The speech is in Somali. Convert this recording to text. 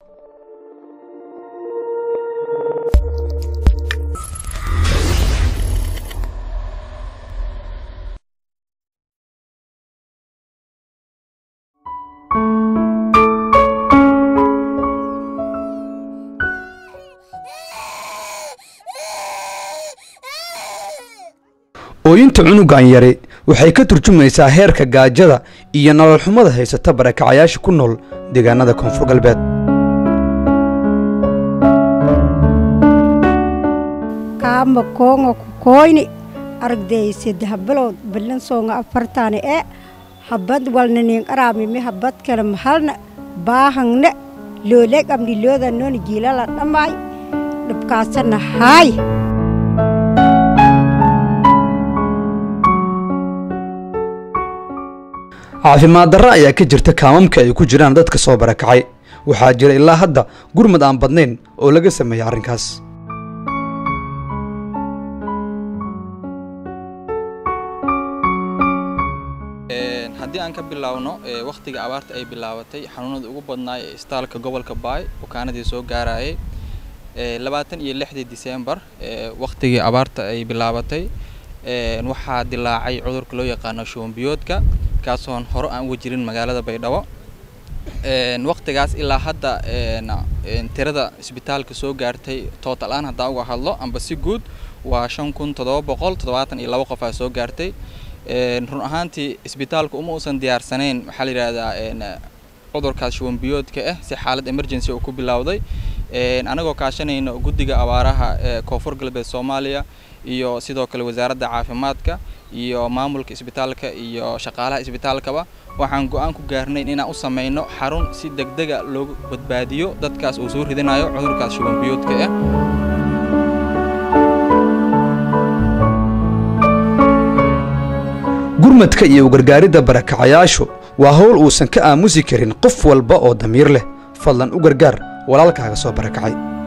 ooyinta cunugan yari waxay ka turjumaysaa heerka gaajada iyo nolol xumada haysata barakacayaasha ku nool deegaanada koonfur galbeed kaama koonga ku koyni aragday saddex bilood ballan soonga afartaani ee habad walnanin araamimi habad kale mahalna baahangne loole qabni looda nooni jiilala dhammaay dhibkaasana haay caafimaad darra ayaa ka jirta kaamamka ay ku jiraan dadka soo barakacay waxaa jira ilaa hadda gurmad aan badnayn oo laga sameeyey arrinkaas haddii aan ka bilaawno wakhtiga abaarta ay bilaabatay xanuunada ugu badnaay ee istaalka gobolka baay bukaanadii soo gaarayay labaatan iyo lixdii disembar wakhtigii abaarta ay bilaabatay waxaa dilaacay cudurka loo yaqaano shuumbiyoodka kaasoon hore aan uga jirin magaalada baydhabo wakhtigaas ilaa hadda tirada isbitaalka soo gaartay total aan haddaan uga hadlo amba si guud waa shan kun toddoba boqol toddobaatan iyo laba qof aa soo gaartay run ahaantii isbitaalka uma uusan diyaarsanayn waxaa la yidhaahdaa cudurkaas shuwanbiyoodka ah si xaalad emergency uu ku bilowday anagoo kaashanayna guddiga abaaraha ee koonfur galbeed soomaaliya iyo sidoo kale wasaaradda caafimaadka iyo maamulka isbitaalka iyo shaqaalaha isbitaalkaba waxaan go-aan ku gaarnay inaan u samayno xarun si degdega loogu badbaadiyo dadkaas uu soo ridinayo cudurkaas shuwanbiyoodka ah gurmadka iyo ugargaaridda barakacayaashu waa howl uusan ka aamusi karin qof walba oo damiir leh fadlan u gargaar walaalkaaga soo barakacay